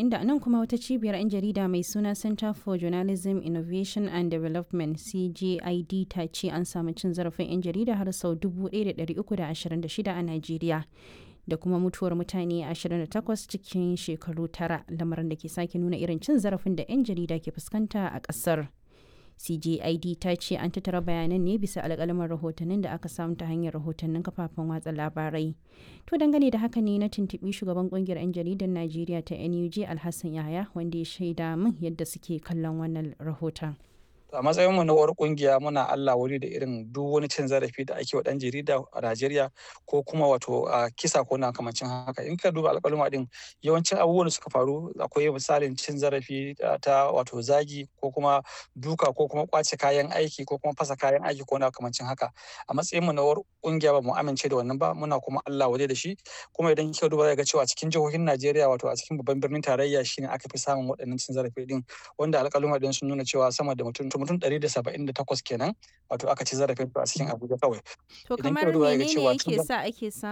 inda nan kuma wata cibiyar 'yan jarida mai suna Center for Journalism Innovation and Development CJID ta ce an samu cin zarafin 'yan jarida har sau 1,326 a Najeriya. da kuma mutuwar mutane 28 cikin shekaru tara lamarin da ke sake nuna irin cin zarafin da 'yan jarida ke fuskanta a ƙasar. CJID ta ce an tattara bayanan ne bisa alƙalaman rahotannin da aka samu ta hanyar rahotannin kafafen watsa labarai. To dangane da haka ne na tuntuɓi shugaban ƙungiyar 'yan jaridar Najeriya ta NUJ Alhassan Yahaya wanda ya shaida min yadda suke kallon wannan rahoton. a matsayin mu na uwar kungiya muna Allah wuri da irin duk wani cin zarafi da ake wa dan jarida a Najeriya ko kuma wato a kisa ko na kamancin haka in ka duba alƙaluma din yawancin abubuwan da suka faru akwai misalin cin zarafi ta wato zagi ko kuma duka ko kuma kwace kayan aiki ko kuma fasa kayan aiki ko na kamancin haka a matsayin mu na uwar kungiya ba mu amince da wannan ba muna kuma Allah waje da shi kuma idan kika duba ga cewa cikin jihohin Najeriya wato a cikin babban birnin tarayya shine aka fi samun waɗannan cin zarafi din wanda alƙaluma din sun nuna cewa sama da mutum mutum 178 kenan wato aka ci zarafin a cikin Abuja kawai. To kamar menene yake sa ake samun